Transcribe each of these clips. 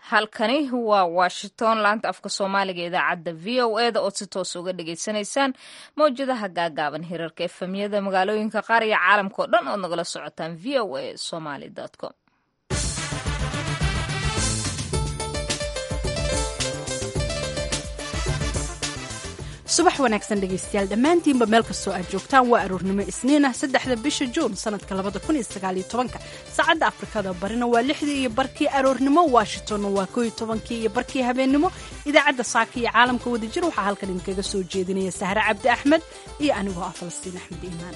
halkani waa washington laanta afka soomaaliga idaacadda v o e da ood si toos uga dhagaysanaysaan mawjadaha gaagaaban hirarka efemyada magaalooyinka qaar iyo caalamka oo dhan ood nagala socotaan v o a somaly com subax wanaagsan dhegaystayaal dhammaantiinba meel kastoo aad joogtaan waa aroornimo isniinah saddexda bisha juun sanadka labada kun iyo sagaaliyo tobanka saacadda afrikada barina waa lixdii iyo barkii aroornimo washingtonna waa koo iyo tobankii iyo barkii habeennimo idaacadda saaka iyo caalamka wadajir waxaa halkan idinkaga soo jeedinaya sahre cabdi axmed iyo anigoo ah falastiin axmed iimaan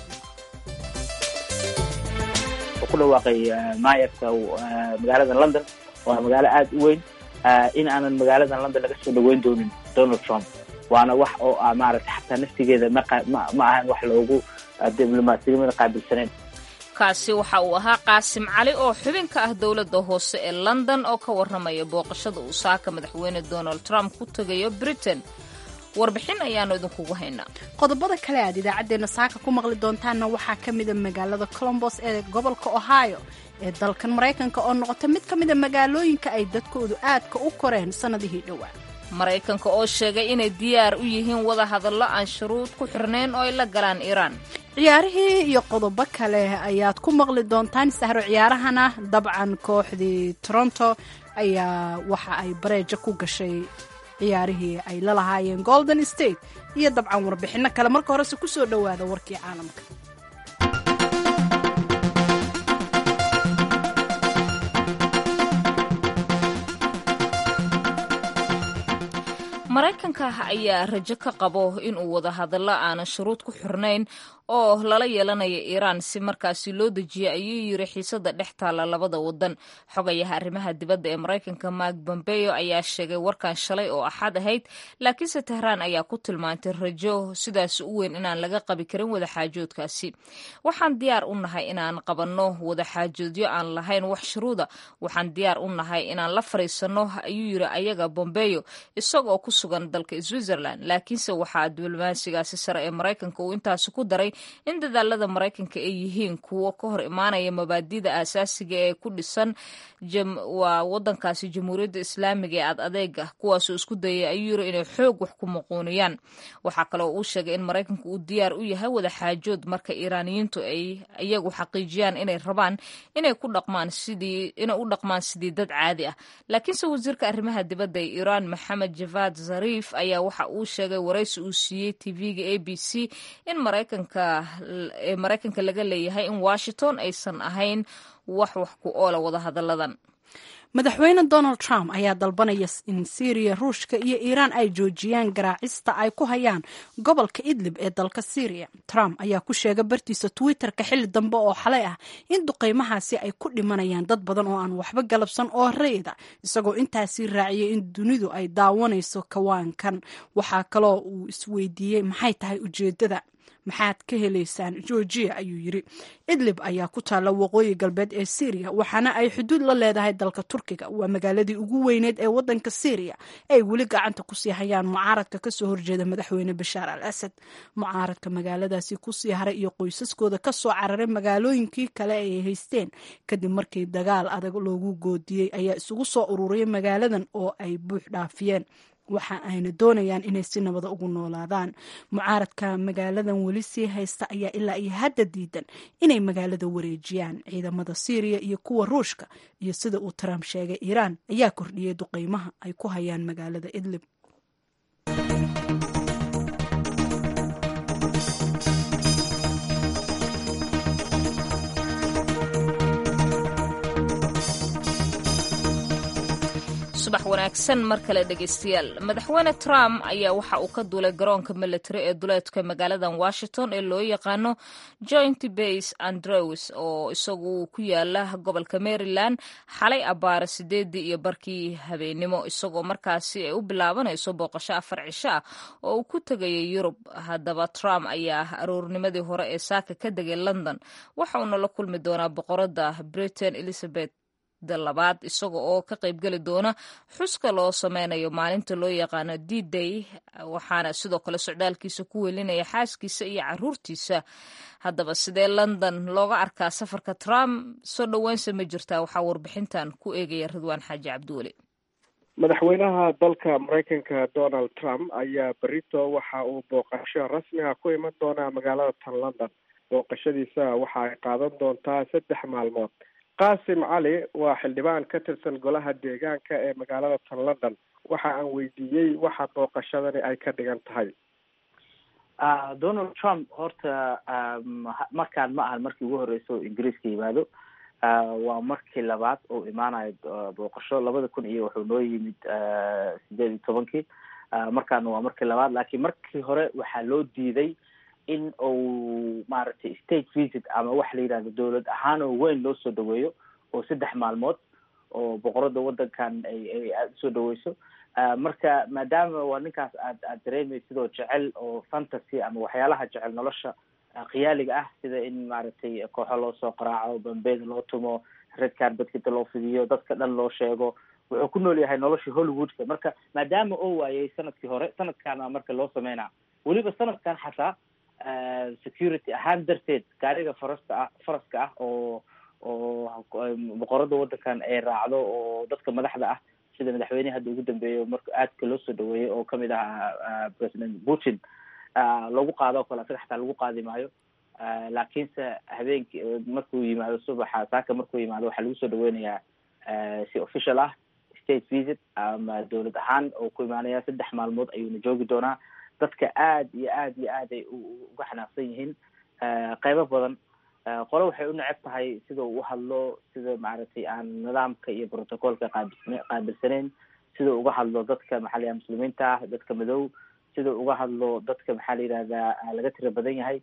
ku dhawaaqay maayarka magaalada london waa magaalo aada u weyn in aanan magaalada london laga soo dhaweyn doonin donald trump waana wax oo ah maaragtay xataa naftigeeda ma ma ahan wax loogu diblomaasiyamada qaabilsaneyn kaasi waxa uu ahaa qaasim cali oo xubin ka ah dowladda hoose ee london oo ka warramaya booqashada uu saaka madaxweyne donald trump ku tegayo britain warbixin ayaanu idinkugu haynaa qodobada kale aad idaacaddeenna saaka ku maqli doontaanna waxaa ka mida magaalada colombos ee gobolka ohio ee dalkan maraykanka oo noqota mid ka mida magaalooyinka ay dadkoodu aadka u koreen sannadihii dhowaa maraykanka oo sheegay inay diyaar u yihiin wada hadallo aan shuruud ku xirnayn oo ay la galaan iiraan ciyaarihii iyo qodobo kale ayaad ku maqli doontaan sahro ciyaarahana dabcan kooxdii toronto ayaa waxa ay bareejo ku gashay ciyaarihii ay la lahaayeen golden state iyo dabcan warbixinno kale marka horese ku soo dhowaada warkii caalamka maraykanka ayaa rajo ka qabo inuu wada hadallo aanan shuruud ku xirnayn oo lala yeelanayo iiraan si markaasi loo dejiyo ayuu yiri xiisada dhex taalla labada wadan xogayaha arrimaha dibadda ee maraykanka mark bombeo ayaa sheegay warkan shalay oo axad ahayd laakiinse tehraan ayaa ku tilmaantay rajo sidaas u weyn inaan laga qabi karin wadaxaajoodkaasi waxaan diyaar u nahay inaan qabanno wadaxaajoodyo aan lahayn wax shuruuda waxaan diyaar u nahay inaan la fariisanno ayuu yiri ayaga bombeo isagoo ku sugan dalka switzerland laakiinse waxaa diblomaasigaasi sare ee maraykanka uu intaasi ku daray in dadaalada maraykanka ay yihiin kuwo ka hor imaanaya mabaadida aasaasiga ee ku dhisan waa wadankaasi jamhuuriyadda islaamiga ee ad adeega kuwaasoo isku dayay ayuu yiri inay xoog wax ku muquuniyaan waxaa kaloo uu sheegay in maraykanka uu diyaar u yahay wadaxaajood marka iiraaniyiintu ay iyagu xaqiijiyaan inay rabaan inay ku dhaqmaan sidii inay u dhaqmaan sidii dad caadi ah laakiinse wasiirka arrimaha dibadda ee iiraan maxamed javad zariif ayaa waxa uu sheegay waraysi uu siiyey tv-ga a b c in maraykanka ee maraykanka laga leeyahay in washington aysan ahayn wax wax ku oola wada hadalladan madaxweyne donald trump ayaa dalbanaya in syriya ruushka iyo iiraan ay joojiyaan garaacista ay ku hayaan gobolka idlib ee dalka syriya trump ayaa ku sheegay bartiisa twitter-ka xilli dambe oo xalay ah in duqeymahaasi ay ku dhimanayaan dad badan oo aan waxba galabsan oo rayda isagoo intaasi raaciyay in dunidu ay daawanayso kawaankan waxaa kaloo uu isweydiiyey maxay tahay ujeedada maxaad ka helaysaan georgiya ayuu yiri idlib ayaa ku taalla waqooyi galbeed ee syriya waxaana ay xuduud la leedahay dalka turkiga waa magaaladii ugu weyneed ee wadanka syriya ay weli gacanta kusii hayaan mucaaradka kasoo horjeeda madaxweyne bashaar al asad mucaaradka magaaladaasi kusii haray iyo qoysaskooda kasoo cararay magaalooyinkii kale ay haysteen kadib markii dagaal adag loogu goodiyey ayaa isugu soo ururiyay magaaladan oo ay buux dhaafiyeen waxa ayna doonayaan inay si nabada ugu noolaadaan mucaaradka magaaladan weli sii haysta ayaa ilaa iyo hadda diidan inay magaalada wareejiyaan ciidamada syriya iyo kuwa ruushka iyo sida uu trump sheegay iiraan ayaa kordhiyey duqeymaha ay ku hayaan magaalada idlib subax wanaagsan mar kale dhegaystayaal madaxweyne trump ayaa waxa uu ka duulay garoonka military ee duleedka magaaladan washington ee loo yaqaano joint base andrews oo isagu ku yaala gobolka maryland xalay abaara sideedii iyo barkii habeenimo isagoo markaasi ay u bilaabanayso booqasho afar cisho ah oo uu ku tegayay yurub haddaba trump ayaa aroornimadii hore ee saaka ka degay london waxa uuna la kulmi doonaa boqorada britain elizabeth labaad isaga oo ka qaybgeli doona xuska loo sameynayo maalinta loo yaqaano d day waxaana sidoo kale socdaalkiisa ku welinaya xaaskiisa iyo caruurtiisa haddaba sidee london looga arkaa safarka trump soo dhoweynsa ma jirtaa waxaa warbixintan ku eegaya ridwaan xaaji cabdiweli madaxweynaha dalka maraykanka donald trump ayaa berito waxa uu booqasho rasmiga ku iman doonaa magaalada tan london booqashadiisa waxa ay qaadan doontaa saddex maalmood qaasim cali waa xildhibaan ka tirsan golaha deegaanka ee magaalada tan london waxa aan weydiiyey waxa booqashadani ay ka dhigan tahay donald trump horta markaan ma ahan markii ugu horeysa oo ingiriiska yimaado waa markii labaad oo imaanayo booqasho labada kun iyo wuxuu noo yimid sideed iyo tobankii markaana waa markii labaad laakiin markii hore waxaa loo diiday in uu maaragtay state visit ama waxa la yidhahdo dowlad ahaan oo weyn loo soo dhaweeyo oo saddex maalmood oo boqorada wadankan ay ay aada usoo dhaweyso marka maadaama waa ninkaas aad aad dareemaysid sidoo jecel oo fantasy ama waxyaalaha jecel nolosha khiyaaliga ah sida in maaragtay kooxo loo soo qaraaco bambeeda loo tumo red carbedkita loo fidiyo dadka dhan loo sheego wuxuu ku nool yahay nolosha hollywoodka marka maadaama oo waayay sanadkii hore sanadkaana marka loo sameynaa weliba sanadkan xataa security ahaan darteed gaariga farasta ah faraska ah oo oo boqorada wadankan ay raacdo oo dadka madaxda ah sida madaxweynehi hadda ugu dambeeyo marka aadka loo soo dhaweeyey oo kamid ahaa president putin lagu qaado o kale asaga xataa lagu qaadi maayo laakiinse habeenki markuu yimaado subaxa saaka markuu yimaado waxaa lagu soo dhaweynayaa si official ah state visit ama dowlad ahaan oo ku imaanaya saddex maalmood ayuuna joogi doonaa dadka aad iyo aad iyo aad ay uga xanaaqsan yihiin qeybo badan qole waxay u neceb tahay sida uu uhadlo sida maaragtay aan nidaamka iyo protocolka qaabil qaabilsaneyn sida uga hadlo dadka maxaa la yidhaha muslimiinta ah dadka madow sida uga hadlo dadka maxaa la yidhahdaa laga tira badan yahay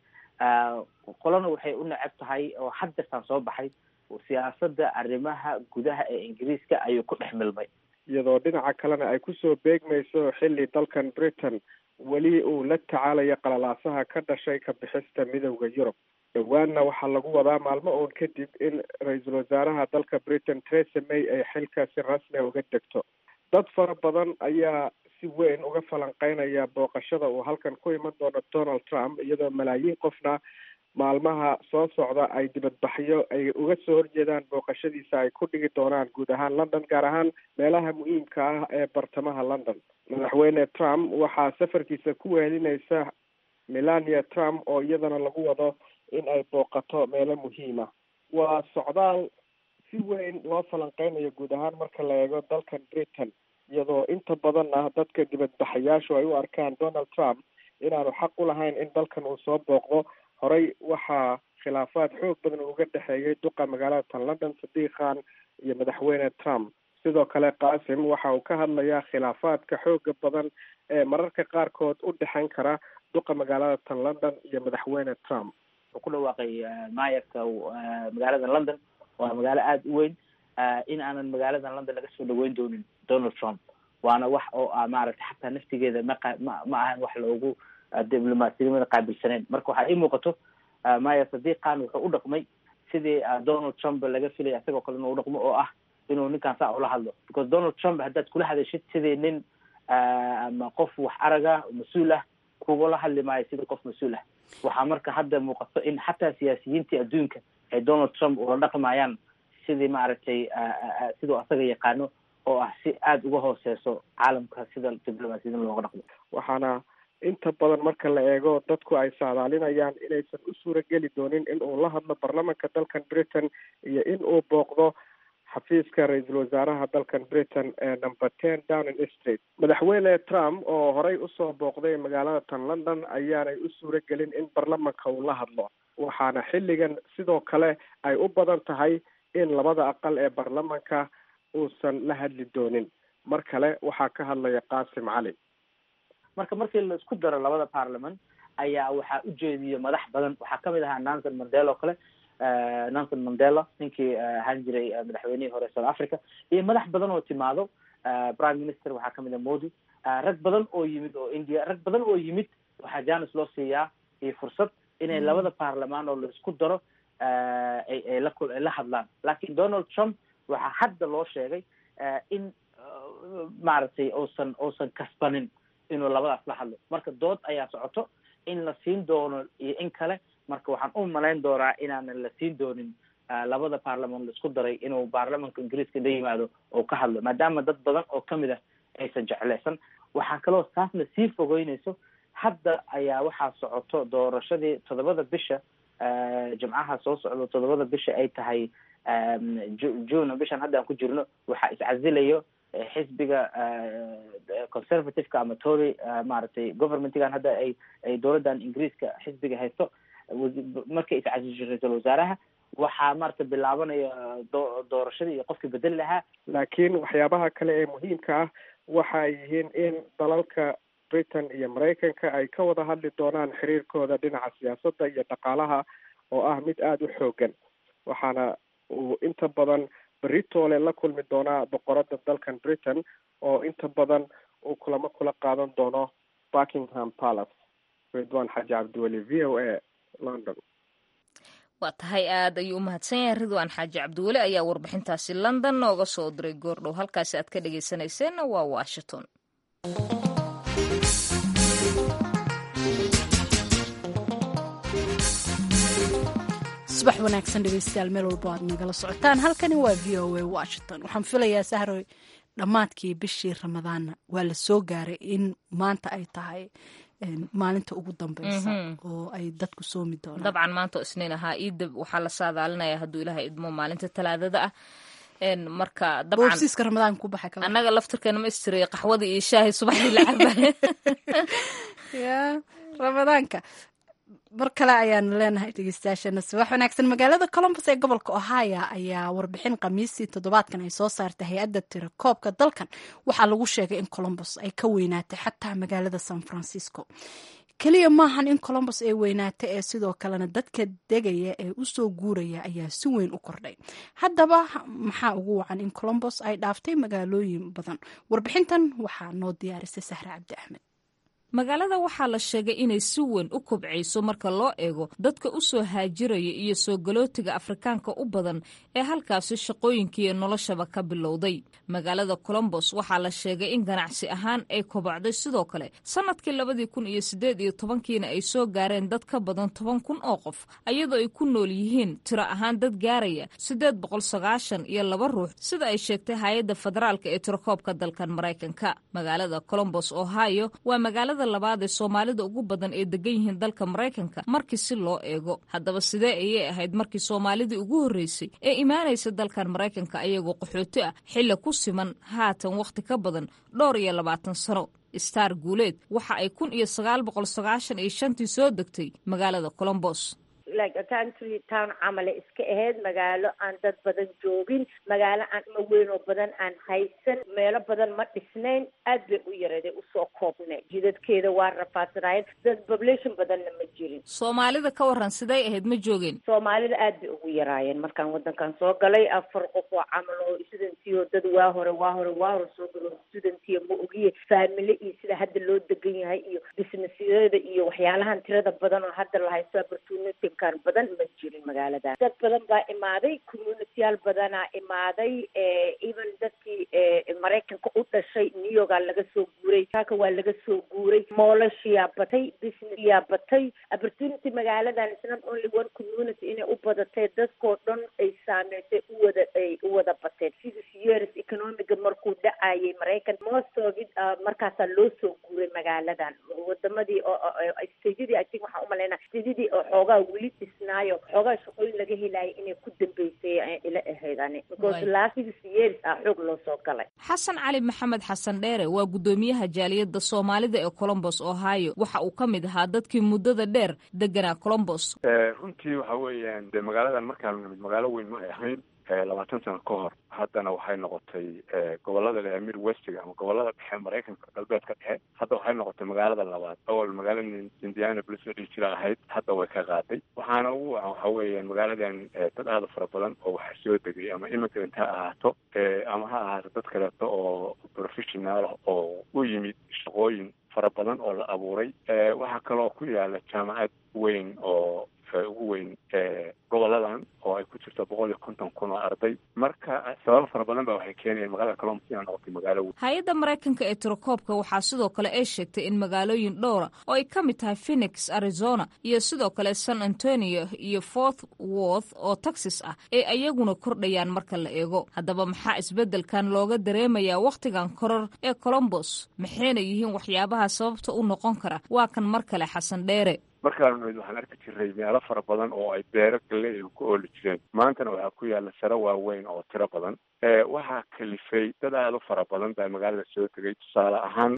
qolana waxay u neceb tahay oo haddeertaan soo baxay siyaasada arrimaha gudaha ee ingiriiska ayuu ku dhex milmay iyadoo dhinaca kalena ay kusoo beegmayso xilli dalkan britain weli uu la tacaalayo qalalaasaha ka dhashay ka bixista midowda yurub dhowaanna waxaa lagu wadaa maalmo uun kadib in ra-iisul wasaaraha dalka britain theresa may ay xilka si rasmia uga degto dad fara badan ayaa si weyn uga falanqeynaya booqashada uu halkan ku iman doono donald trump iyadoo malaayiin qofna maalmaha soo socda ay dibadbaxyo ay uga soo horjeedaan booqashadiisa ay ku dhigi doonaan guud ahaan london gaar ahaan meelaha muhiimka ah ee bartamaha london madaxweyne trump waxaa safarkiisa ku wehelinaysa melania trump oo iyadana lagu wado in ay booqato meelo muhiima waa socdaal si weyn loo falanqeynayo guud ahaan marka la eego dalkan britain iyadoo inta badan ah dadka dibadbaxayaashu ay u arkaan donald trump inaanu xaq u lahayn in dalkan uu soo booqdo horey waxaa khilaafaad xoog badan uga dhexeeyay duqa magaalada tan london sadiiq khan iyo madaxweyne trump sidoo kale qaasim waxa uu ka hadlayaa khilaafaadka xooga badan ee mararka qaarkood u dhexeyn kara duqa magaalada tan london iyo madaxweyne trump wuxuu ku dhawaaqay maayarka magaalada london waa magaalo aada u weyn in aanan magaaladan london laga soo dhaweyn doonin donald trump waana wax oo ah maaragtay xataa naftigeeda maqa ma ma ahan wax loogu diblomaasiyadnimada qaabilsaneyn marka waxaa ii muuqato mayer sadiiqan wuxuu u dhaqmay sidii donald trump laga filaya isagoo kale inuu udhaqmo oo ah inuu ninkaan saa ula hadlo because donald trump haddaad kula hadashid sidii nin ama qof wax araga mas-uul ah kugula hadli maayo sidii qof mas-uul ah waxaa marka hadda muuqato in xataa siyaasiyiintii adduunka ay donald trump ula dhaqmayaan sidii maaragtay siduu asaga yaqaano oo ah si aada uga hooseyso caalamka sida diblomaasiyada looga dhaqmo waxaana inta badan marka la eego dadku ay saadaalinayaan inaysan u suurageli doonin in uu la hadlo baarlamanka dalkan britain iyo in uu booqdo xafiiska ra-iisul wasaaraha dalkan britain ee number ten downing street madaxweyne trump oo horey usoo booqday magaalada tan london ayaanay u suura gelin in baarlamanka uu la hadlo waxaana xilligan sidoo kale ay u badan tahay in labada aqal ee baarlamanka uusan la hadli doonin mar kale waxaa ka hadlaya qaasim cali marka markii la isku daro labada parliament ayaa waxaa ujeediyo madax badan waxaa kamid ahaa nanson mandela oo kale nanson mandela ninkii ahaan jiray madaxweynihii hore south africa iyo madax badan oo timaado prime minister waxaa kamid ah modi rag badan oo yimid oo india rag badan oo yimid waxaa janis loo siiyaa iyo fursad inay labada baarlamaan oo la isku daro ay ay la ay la hadlaan lakin donald trump waxaa hadda loo sheegay in maaragtay uusan uusan kasbanin inuu labadaas la hadlo marka dood ayaa socoto in la siin doono iyo in kale marka waxaan u malayn doonaa inaanan la siin doonin labada baarlamaan la isku daray inuu baarlamanka ingiriiska la yimaado oo ka hadlo maadaama dad badan oo kamid ah aysan jeclaysan waxaa kaloo taasna sii fogeynayso hadda ayaa waxaa socoto doorashadii toddobada bisha jimcaha soo socdo toddobada bisha ay tahay june bishan hadda aan ku jirno waxaa iscasilayo xisbiga conservativeka ama tory maaragtay governmentgan hadda ay ay dowladdan ingiriiska xisbiga haysto markay iscasisho ra-iisul wasaaraha waxaa maarata bilaabanaya do doorashadii iyo qofkii bedeli lahaa laakiin waxyaabaha kale ee muhiimka ah waxa ay yihiin in dalalka britain iyo maraykanka ay ka wada hadli doonaan xiriirkooda dhinaca siyaasadda iyo dhaqaalaha oo ah mid aada u xoogan waxaana uu inta badan beritoole la kulmi doonaa boqorada dalkan britain oo inta badan uu kulamo kula qaadan doono buckingham palace ridwan xaji cabdiweli v o a london waa tahay aad ayuu u mahadsan yahay ridwan xaaji cabdiweli ayaa warbixintaasi london nooga soo diray goordhow halkaasi aad ka dhegeysanayseena waa washington subax wanaagsan dhegeystayaal meel walbo aad nagala socotaan halkani waa v o a washington waxaan filayaa sahroy dhammaadkii bishii ramadaanna waa la soo gaaray in maanta ay tahay maalinta ugu dambeysa oo ay dadku soomi doonaan dabcan maanta oo isniin ahaa iidab waxaa la saadaalinaya hadduu ilaahay idmo maalinta talaadada ah marka dabcan boobsiiska ramadaan ku baxay kala annaga laftirkeena ma istiray qaxwada iyo shaahi subaxdii la cabay ya ramadaanka mar kale ayaanu leenahay dhegeystayaashana subax wanaagsan magaalada colombos ee gobolka ohio ayaa warbixin khamiistii toddobaadkan ay soo saartay hay-adda tira koobka dalkan waxaa lagu sheegay in colombos ay ka weynaatay xataa magaalada san francisco keliya maahan in colombos ay weynaatay ee sidoo kalena dadka degaya ee usoo guuraya ayaa si weyn u kordhay haddaba maxaa ugu wacan in colombos ay dhaaftay magaalooyin badan warbixintan waxaa noo diyaarisay sahre cabdi axmed magaalada waxaa la sheegay inay si weyn u kobcayso marka loo eego dadka u soo haajiraya iyo soo galootiga afrikaanka u badan ee halkaasi shaqooyinkiiyo noloshaba ka bilowday magaalada colombos waxaa la sheegay in ganacsi ahaan ay kobocday sidoo kale sannadkii labadii kun iyo siddeed iyo tobankiina ay soo gaareen dad ka badan toban kun oo qof iyadoo ay ku nool yihiin tiro ahaan dad gaaraya siddeed boqol sagaashan iyo laba ruux sida ay sheegtay hay-adda federaalka ee tirakoobka dalkan maraykanka magaalada colombos ohio waa magaalada labaad ee soomaalida ugu badan ee degan yihiin dalka maraykanka markii si loo eego haddaba sidee ayay ahayd markii soomaalidii ugu horreysay ee imaanaysa dalkan maraykanka ayagoo qaxooti ah xilli ku siman haatan wakhti ka badan dhowr iyo labaatan sano star guuleed waxa ay kun iyo sagaal boqol sagaashan iyo shantii soo degtay magaalada colombos like a country town camale iska ahayd magaalo aan dad badan joogin magaalo aan ma weyn oo badan aan haysan meelo badan ma dhisnayn aad bay u yareeday usoo koobnay jidadkeeda waa rafaadsanaayeen dad population badanna ma jirin soomaalida ka waran siday ahayd ma joogeen soomaalida aad bay ugu yaraayeen markaan wadankan soo galay afar qof oo camal oo studentii oo dad waa hore waa hore waa hore soo galo studentiya ma ogiye faamile iyo sida hadda loo degan yahay iyo businessyada iyo waxyaalahan tirada badan oo hadda la haysto opportunity badan ma jirin magaalada dad badan baa imaaday communitiyaal badanaa imaaday even dadkii maraykanka u dhashay new yorkaa laga soo guuray kaka waa laga soo guuray moolashiyaa batay businessyaa batay opportunity magaaladan is not only one community inay u badatay dadkoo dhan ay saameysay uwada ay u wada bateen six years economiga markuu dhacayay maraykan most of it markaasaa loo soo guuray magaaladan wadamadii stadadii i think waxaan umalaynaa stadadii oo xoogaa weli dhisnaayo xoogaa shaqooyin laga helaayo inay ku dambeysay ila ahayd ani because last six years ah xoog loo soo galay xasan cali maxamed xasan dheere waa guddoomiyaha jaaliyadda soomaalida ee colombos ohio waxa uu ka mid ahaa dadkii muddada dheer deganaa colombos runtii waxa weeyaan de magaaladan markaan nimid magaalo weyn ma ay ahayn labaatan sano ka hor haddana waxay noqotay gobolada le amir westiga ama gobolada dhexe maraykanka galbeedka dhexe hadda waxay noqotay magaalada labaad awal magaalada indianapolis la dhihi jira ahayd hadda way ka qaaday waxaana ugu wacan waxa weeyaan magaaladan dad aada fara badan oo waxa soo degay ama immigrant ha ahaato ama ha ahaato dad kaleeto oo professional oo u yimid shaqooyin fara badan oo la abuuray waxaa kaloo ku yaala jaamacad weyn oo ugu weyn goboladan oo ay ku jirto boqol iyo konton kun oo arday marka sababo fara badan ba waxay keenayeen magaalada colombus inay noqotay magaalo weyn hay-adda maraykanka ee tirakoobka waxaa sidoo kale ay sheegtay in magaalooyin dhowra oo ay ka mid tahay phoenix arizona iyo sidoo kale san antonio iyo forth worth oo texas ah ee ayaguna kordhayaan marka la eego haddaba maxaa isbeddelkan looga dareemayaa wakhtigan koror ee colombos maxayna yihiin waxyaabaha sababta u noqon kara waa kan mar kale xasan dheere markaanu nimid waxaan arki jiray meelo fara badan oo ay beero galley ku ooli jireen maantana waxaa ku yaalla sare waaweyn oo tiro badan waxaa kalifay dad aada u fara badan baa magaalada soo tegay tusaale ahaan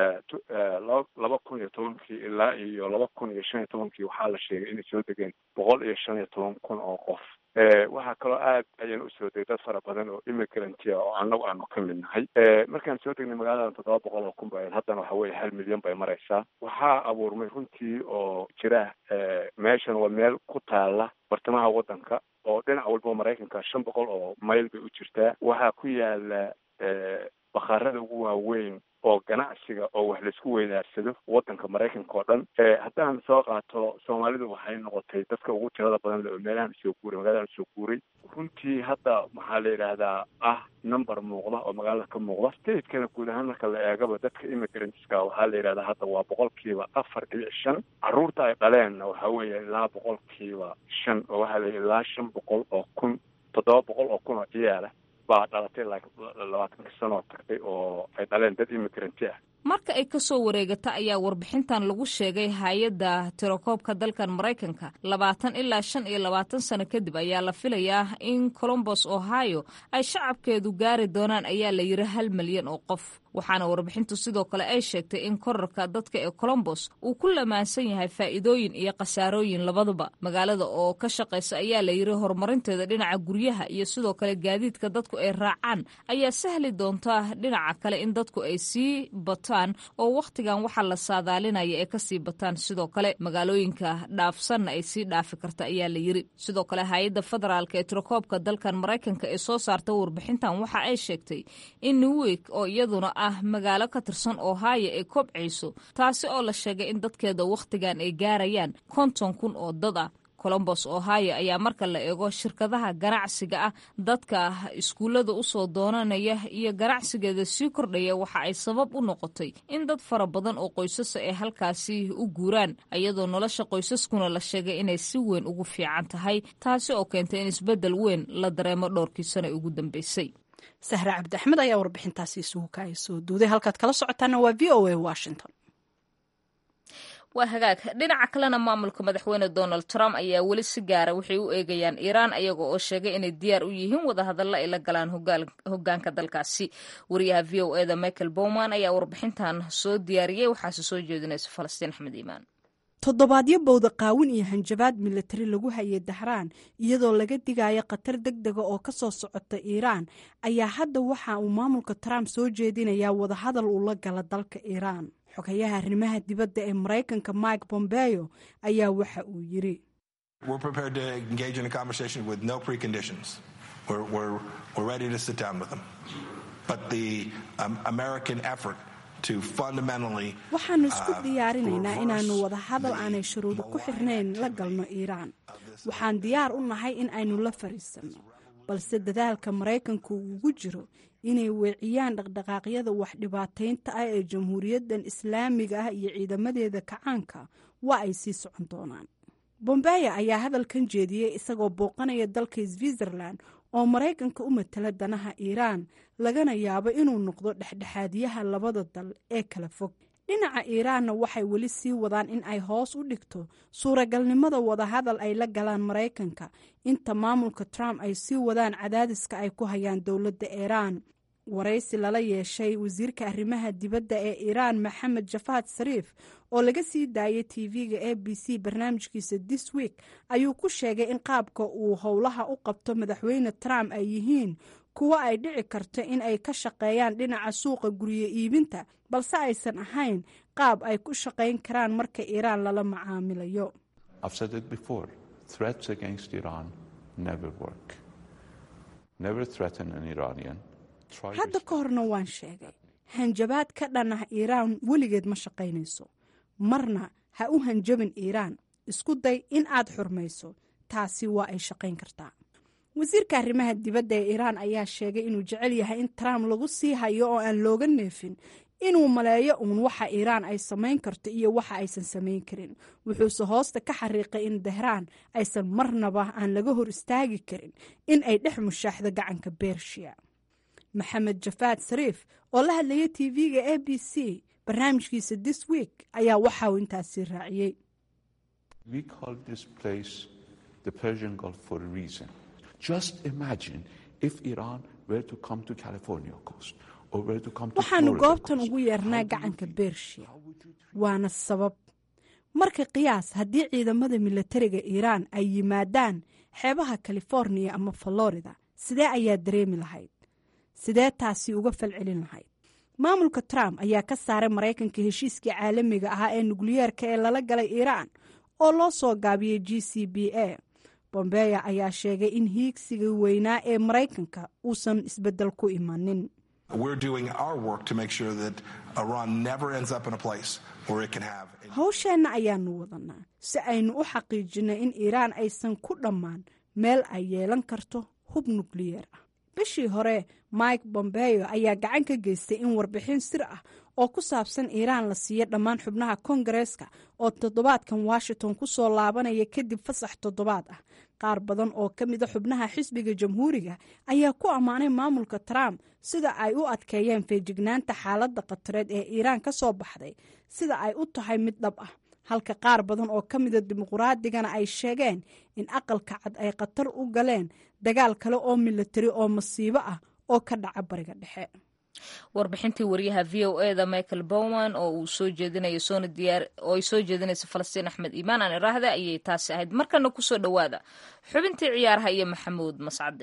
laba kun iyo tobankii ilaa iyo laba kun iyo shan iyo tobankii waxaa la sheegay inay soo degeen boqol iyo shan iyo toban kun oo qof waxaa kaloo aad ayaan usoo degay dad fara badan oo immigrantia oo annagu aanu ka mid nahay markaan soo degnay magaaladan toddoba boqol oo kun ba haddana waxa weye hal milyan bay maraysaa waxaa abuurmay runtii oo jira meeshan waa meel ku taala bartamaha waddanka oo dhinac walba maraykanka shan boqol oo mayl bay u jirtaa waxaa ku yaala bakhaarada ugu waaweyn oo ganacsiga oo wax laisku weydaarsado waddanka maraykanka oo dhan haddaan soo qaato soomaalidu waxay noqotay dadka ugu tirada badan le oo meelahan soo guuray magaladan soo guuray runtii hadda maxaa la yidhaahdaa ah number muuqda oo magaalada ka muuqda stateskana guud ahaan marka la eegaba dadka immigrantska waxaa la yidhahdaa hadda waa boqolkiiba afar dhibic shan carruurta ay dhaleenna waxaa weeye ilaa boqolkiiba shan oo waxaa la ilaa shan boqol oo kun toddoba boqol oo kun oo ciyaala baa dhalatay labaatanka sanoo tagtay oo ay dhaleen dad immigranti ah marka ay ka soo wareegata ayaa warbixintan lagu sheegay hay-adda tirakoobka dalkan maraykanka labaatan ilaa shan iyo labaatan sano kadib ayaa la filayaa in colombos ohio ay shacabkeedu gaari doonaan ayaa la yiri hal milyan oo qof waxaana warbixintu sidoo kale ay sheegtay in korarka dadka ee colombos uu ku lamaansan yahay faa'iidooyin iyo khasaarooyin labaduba magaalada oo ka shaqaysa ayaa la yiri horumarinteeda dhinaca guryaha iyo sidoo kale gaadiidka dadku ay raacaan ayaa sahli doonta dhinaca kale in dadku ay sii bataan oo wakhtigan waxaa la saadaalinaya ee kasii bataan sidoo kale magaalooyinka dhaafsanna ay sii dhaafi karta ayaa la yiri sidoo kale hay-adda federaalk ee tirakoobka dalkan maraykanka ee soo saarta warbixintan waxa ay sheegtay in newik oo iyaduna ah magaalo ka tirsan ohio ay kobcayso taasi oo la sheegay in dadkeeda wakhtigan ay gaarayaan konton kun oo dad ah colombos ohio ayaa marka la eego shirkadaha ganacsiga ah dadka iskuullada usoo doonanaya iyo ganacsigeeda sii kordhaya waxa ay sabab u noqotay in dad fara badan oo qoysasa ay halkaasi u guuraan iyadoo nolosha qoysaskuna la sheegay inay si weyn ugu fiican tahay taasi oo keentay in isbeddel weyn la dareemo dhowrkii sano ugu dambeysay sahre cabdi axmed ayaa warbixintaasi isugu kaaya soo duuday halkaad kala socotaana waa v o a washington waa hagaag dhinaca kalena maamulka madaxweyne donald trump ayaa weli si gaara waxay u eegayaan iiraan ayaga oo sheegay inay diyaar u yihiin wadahadalla ay la galaan hogaanka dalkaasi wariyaha v o eda michael bowman ayaa warbixintan soo diyaariyey waxaase soo jeedinaysa falastiin axmed iimaan toddobaadyo bowda qaawin iyo hanjabaad milatari lagu hayay dahraan iyadoo laga digayo khatar deg dega oo ka soo socota iiraan ayaa hadda waxa uu maamulka trump soo jeedinayaa wadahadal uu la gala dalka iiraan xogayaha arrimaha dibadda ee maraykanka mike bombeo ayaa waxa uu yiri waxaanu isku diyaarinaynaa inaanu wadahadal aanay shuruudo ku xirnayn la galno iiraan waxaan diyaar u nahay in aynu la fariisanno balse dadaalka maraykanku ugu jiro inay weeciyaan dhaqdhaqaaqyada wax dhibaataynta ah ee jamhuuriyaddan islaamiga ah iyo ciidamadeeda kacaanka waa ay sii socon doonaan bombeya ayaa hadalkan jeediyey isagoo booqanaya dalka switzerland oo maraykanka u matala danaha iiraan lagana yaabo inuu noqdo dhexdhexaadiyaha labada dal ee kala fog dhinaca iiraanna waxay weli sii wadaan in ay hoos u dhigto suuragalnimada wadahadal ay la galaan maraykanka inta maamulka trump ay sii wadaan cadaadiska ay ku hayaan dowladda iiraan waraysi lala yeeshay wasiirka arrimaha dibadda ee iiraan maxamed jafaad sariif oo laga sii daayay tv-ga a b c barnaamijkiisa this week ayuu ku sheegay in qaabka uu howlaha u qabto madaxweyne trump ay yihiin kuwo ay dhici karto in ay ka shaqeeyaan dhinaca suuqa guryo iibinta balse aysan ahayn qaab ay ku shaqayn karaan marka iiraan lala macaamilayo hadda ka horna waan sheegay hanjabaad ka dhan ah iiraan weligeed ma shaqaynayso marna ha u hanjabin iiraan isku day in aad xurmayso taasi waa ay shaqayn kartaa wasiirka arrimaha dibadda ee iiraan ayaa sheegay inuu jecel yahay in trump lagu sii hayo oo aan looga neefin inuu maleeyo uun waxa iiraan ay samayn karto iyo waxa aysan samayn karin wuxuuse hoosta ka xariiqay in dahraan aysan marnaba aan laga hor istaagi karin in ay dhex mushaaxdo gacanka bershiya maxamed jafaad sariif oo la hadlaya t v-ga a b c barnaamijkiisa this week ayaa waxa uu intaasi raaciyey waxaanu goobtan ugu yeernaa gacanka bershiya waana sabab marka qiyaas haddii ciidamada milatariga iiraan ay yimaadaan xeebaha californiya ama florida sidee ayaa dareemi lahayd sidee taasi uga falcelin lahayd maamulka trump ayaa ka saaray maraykanka heshiiskii caalamiga ahaa ee nukliyeerka ee lala galay iiraan oo loo soo gaabiyey g c b a bombeya ayaa sheegay in hiigsiga weynaa ee maraykanka uusan isbedel ku imanin howsheenna ayaanu wadanaa si aynu u xaqiijinay in iiraan aysan ku dhammaan meel ay yeelan karto hub nukliyeer ah bishii hore mike bombeyo ayaa gacan ka geystay in warbixin sir ah oo ku saabsan iiraan la siiyo dhammaan xubnaha kongareeska oo toddobaadkan washington ku soo laabanaya kadib fasax toddobaad ah qaar badan oo ka mida xubnaha xisbiga jamhuuriga ayaa ku ammaanay maamulka trump sida ay u adkeeyeen feejignaanta xaaladda khatareed ee iiraan ka soo baxday sida ay u tahay mid dhab ah halka qaar badan oo ka mida dimuquraadigana ay sheegeen in aqalka cad ay khatar u galeen dagaal kale oo milatari oo masiibo ah oo ka dhaca bariga dhexe warbixintii wariyaha v o e da michael bowman oo uu soo jeedinayo soona diyaar oo ay soo jeedinaysa falastiin axmed iimaan aan iraahda ayay taasi ahayd markana kusoo dhowaada xubintii ciyaaraha iyo maxamuud mascade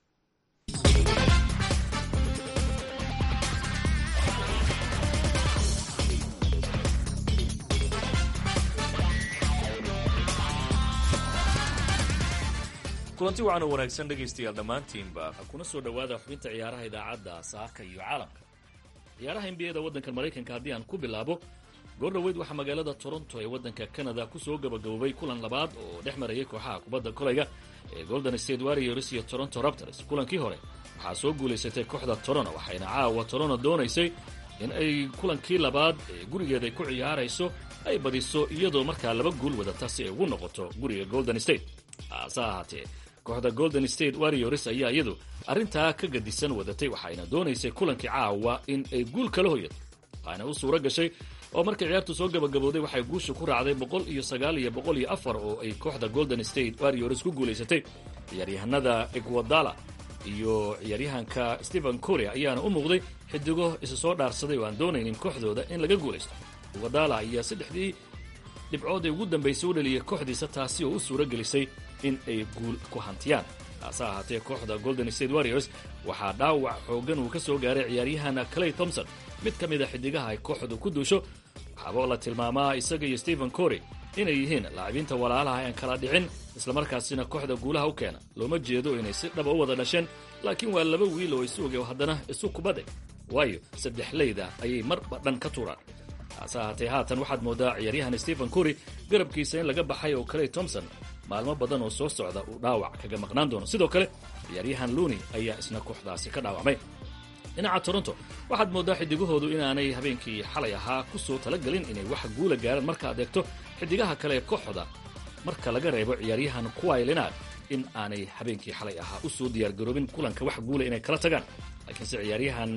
kulanti wacan oo wanaagsan dhegaystayaal dhammaantiinba kuna soo dhowaada xubinta ciyaaraha idaacadda saaka iyo caalamka ciyaaraha nbiyada waddanka maraykanka haddii aan ku bilaabo goor dhoweyd waxaa magaalada toronto ee waddanka canada ku soo gabagaboobay kulan labaad oo dhex marayay kooxaha kubadda kolayga ee golden state warriors iyo toronto raptors kulankii hore waxaa soo guulaysatay kooxda toronto waxayna caawa toronto doonaysay in ay kulankii labaad ee gurigeeda ay ku ciyaarayso ay badiso iyadoo markaa laba guul wadata si ay ugu noqoto guriga golden state hase ahaatee kooxda golden state warriors ayaa iyadu arrintaa ka gadisan wadatay waxayna doonaysay kulankii caawa in ay guul kala hoyato waxaana u suuro gashay oo markay ciyaartu soo gabagabowday waxay guusha ku raacday boqol iyo sagaal iyo boqol iyo afar oo ay kooxda golden state warriors ku guulaysatay ciyaaryahanada egwadala iyo ciyaaryahanka stephen corea ayaana u muuqday xidigo isa soo dhaarsaday oo aan doonaynin kooxdooda in laga guulaysto egwadala ayaa saddexdii dhibcood ay ugu dambaysay u dhaliyay kooxdiisa taasi oo u suuro gelisay in ay guul ku hantiyaan hase ahaatee kooxda golden state warriors waxaa dhaawac xooggan uu ka soo gaaray ciyaaryahan clay thompson mid ka mid a xidigaha ay kooxdu ku duusho waxaaba la tilmaamaa isaga iyo stephen corey inay yihiin laacibiinta walaalaha aan kala dhicin islamarkaasina kooxda guulaha u keena looma jeedo inay si dhaba u wada dhasheen laakiin waa laba wiil oo isu oge haddana isu kubadeg waayo saddex leyda ayay marba dhan ka tuuraan hase ahaatee haatan waxaad mooddaa ciyaaryahan stephen cory garabkiisa in laga baxay oo clay thompson maalmo badan oo soo socda uu dhaawac kaga maqnaan doono sidoo kale ciyaaryahan luuni ayaa isna kooxdaasi ka dhaawacmay dhinaca toronto waxaad mooddaa xidigahoodu inaanay habeenkii xalay ahaa ku soo talagelin inay wax guula gaaraan markaad eegto xidigaha kale ee kooxda marka laga reebo ciyaaryahan kuwai lenaad in aanay habeenkii xalay ahaa u soo diyaargaroobin kulanka wax guula inay kala tagaan laakiinse ciyaaryahan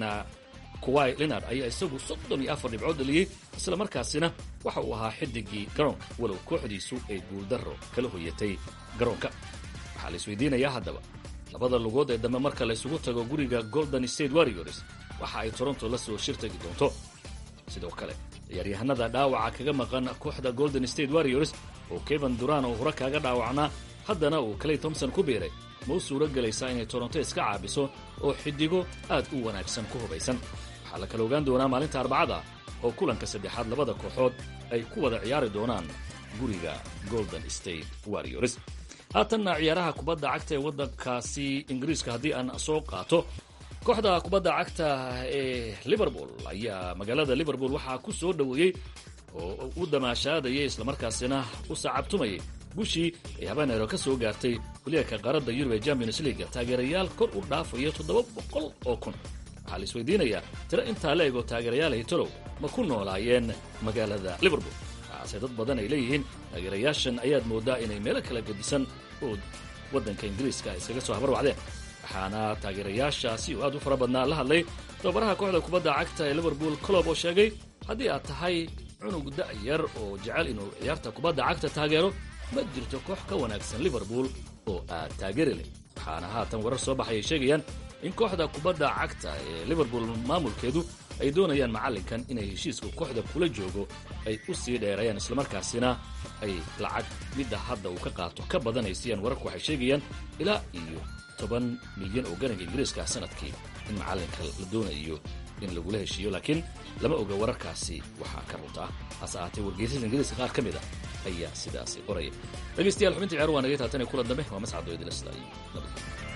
kuwai lenard ayaa isagu soddon iyo afar dhibcood dhaliyey isla markaasina waxa uu ahaa xidigii garoonka walow kooxdiisu ay guuldarro kala hoyatay garoonka waxaa la isweydiinayaa haddaba labada lugood ee dambe marka la isugu tago guriga golden state warriors waxa ay toronto la soo shirtagi doonto sidoo kale ciyaaryahanada dhaawaca kaga maqan kooxda golden state warriors oo kevan duran oo hore kaaga dhaawacnaa haddana uu clay thompson ku biiray ma u suuro gelaysaa inay toronto iska caabiso oo xidigo aad u wanaagsan ku hubaysan waxaa la kala ogaan doonaa maalinta arbacada oo kulanka saddexaad labada kooxood ay ku wada ciyaari doonaan guriga golden state warriors haatanna ciyaaraha kubadda cagta ee waddankaasi ingiriiska haddii aan soo qaato kooxda kubadda cagta ee liverpool ayaa magaalada liverpool waxaa ku soo dhoweeyey oo u damaashaadayay islamarkaasina u sacabtumayay gushii ay habaneero ka soo gaartay waliyaaka qaaradda yurub ee champions leaga taageerayaal kor u dhaafaya toddoba boqol oo kun waxaa la isweydiinayaa tiro intaa la ego taageerayaal haytolow ma ku noolaayeen magaalada liverpool waxaase dad badan ay leeyihiin taageerayaashan ayaad mooddaa inay meelo kala gedisan oo waddanka ingiriiska iskaga soo habarwacdeen waxaana taageerayaashaasi oo aad u fara badnaa la hadlay tababaraha kooxda kubadda cagta ee liverpool colob oo sheegay haddii aad tahay cunug da'yar oo jecel inuu ciyaarta kubadda cagta taageero ma jirto koox ka wanaagsan liverpool oo aad taageeri leh waxaana haatan warar soo baxay ay sheegayaan in kooxda kubadda cagta ee liverpool maamulkeedu ay doonayaan macallinkan inay heshiiska kooxda kula joogo ay u sii dheereeyaan islamarkaasina ay lacag midda hadda uu ka qaato ka badanaysayaan wararku waxay sheegayaan ilaa iyo toban milyan oo garanka ingiriiska sanadkii in macallinka la doonayo in lagula heshiiyo laakiin lama oga wararkaasi waxaa ka runta ah hase ahaatee wargeysyada ingiriiska qaar ka mid a ayaa sidaasi qoraya dhegeystayaal xubinta ciyaar waa nagay taatan kulan dambe waa mascado idila sida iyo nabad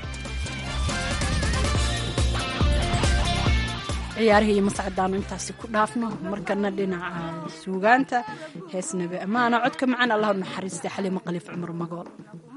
ciyaarihii iyo mascadaanu intaasi ku dhaafno markana dhinaca suugaanta hees nabi ammaana codka macaan allah u naxariistay xaliimo khaliif cumar magool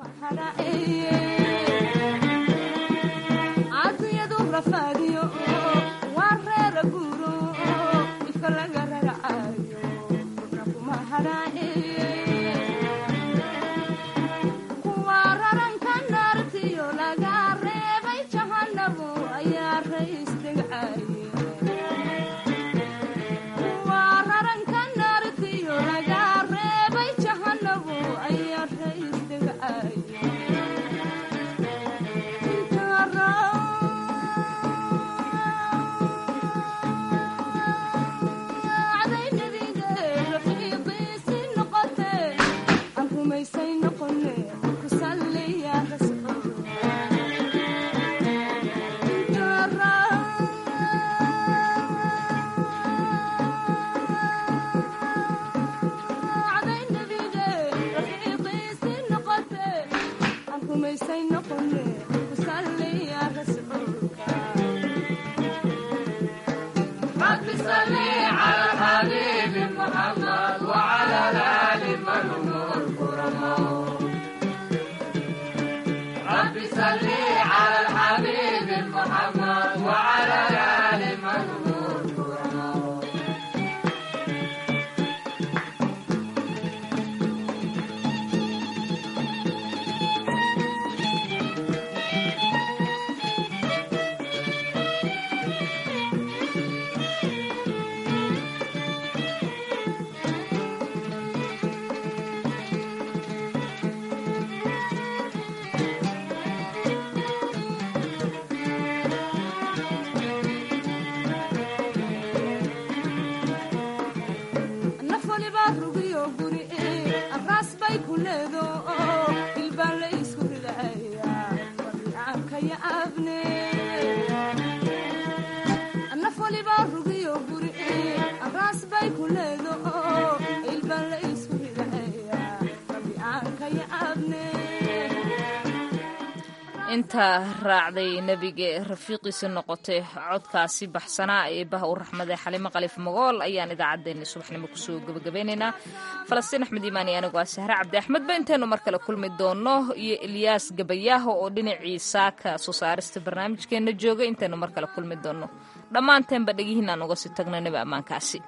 inta raacday nebiga rafiiqiisa noqotay codkaasi baxsanaa ee baha u raxmaday xalimo khaliif magool ayaan idaacaddeenna subaxnimo kusoo gebagabeynaynaa falastiin axmed iimaan iyo anigu waa sahre cabdi axmedba intaynu mar kale kulmi doono iyo ilyaas gabayaaho oo dhinacii saaka soo saarista barnaamijkeenna jooga intaynu mar kale kulmi doono dhammaanteenba dhegihiinaan uga sii tagno nebi ammaankaasi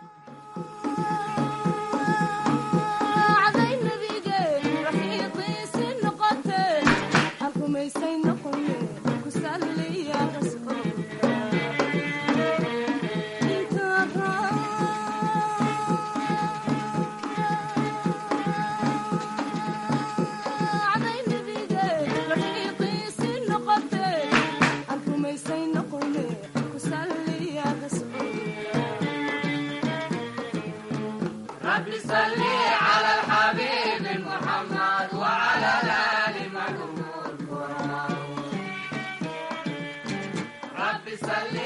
صل